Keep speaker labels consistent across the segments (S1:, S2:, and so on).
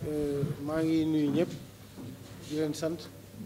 S1: maa ngi nuyu ñëpp di leen sant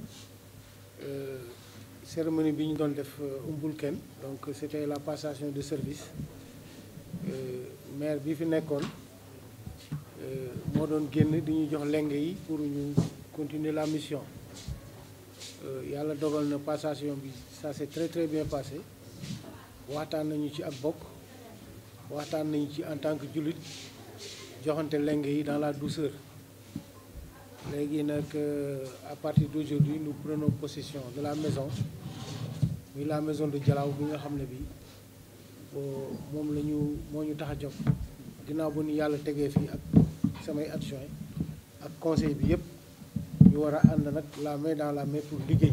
S1: cérémonie bi ñu doon def umbul kenn donc c'était la passation de service maire bi fi nekkoon moo doon génn di ñu jox lenge yi pour ñu continuer la mission yàlla dogal na passation bi ça s'est très très bien passé waxtaan nañu ci ak bokk waxtaan nañu ci en tant que jullit joxante lenge yi dans la douceur léegi nag à partir d'aujourd'hui nous prenons possession de la maison muy la maison de Dialaw bi nga xam ne bi moom la ñu moo ñu tax a jóg ginnaaw bu ñu yàlla tegee fii ak samay adjoint ak conseil bi yëpp ñu war a ànd nag la main dans la main pour liggéey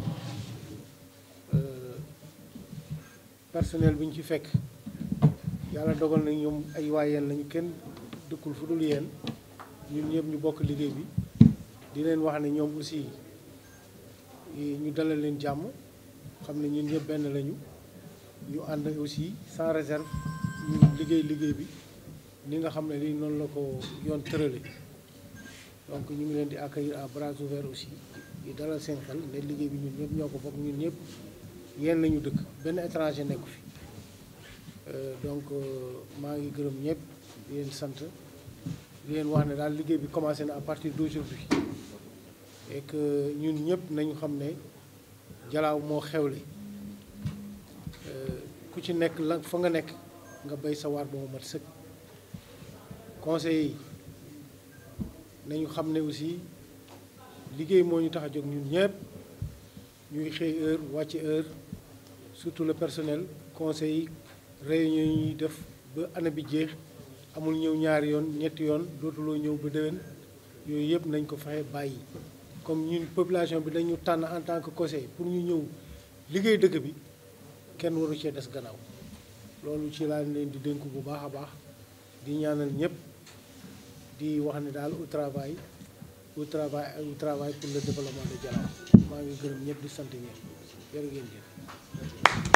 S1: personnel bi ñu ci fekk yàlla dogal na ñoom ay waayeen lañu kenn dëkkul fu dul yéen ñun ñëpp ñu bokk liggéey bi di leen wax ne ñoom aussi ñu dalal leen jàmm xam ne ñun ñëpp benn lañu ñu ànd aussi sans réserve ñu liggéey liggéey bi ni nga xam ne lii noonu la ko yoon tërale donc ñu ngi leen di accueillir à bras ouverts aussi di dalal seen xel ne liggéey bi ñun ñëpp ñoo ko bokk ñun ñëpp yéen lañu dëkk benn étranger nekku fi donc maa ngi gërëm ñëpp di leen sant di leen wax ne daal liggéey bi commencé na à partir d'aujourd'hui et que ñun ñëpp nañu xam ne Dialaw moo xewle ku ci nekk la fa nga nekk nga bay sa waar ba mu mat sëkk conseil yi nañu xam ne aussi liggéey moo ñu tax a jóg ñun ñëpp ñuy xëy heure wàcc heure surtout le personnel conseil yi réunion yi ñuy def ba année bi jeex amul ñëw ñaari yoon ñetti yoon dootuloo ñëw ba déwén yooyu yëpp nañ ko fexe bàyyi comme ñun population bi dañu tànn en tant que conseil pour ñu ñëw liggéey dëkk bi kenn waru cee des gannaaw loolu ci laa leen di dénku bu baax a baax di ñaanal ñëpp di wax ne daal au travail au travail au travail pour le développement de Dialaw maa ngi gërëm ñëpp di sant ñëpp jërë ngeen jëf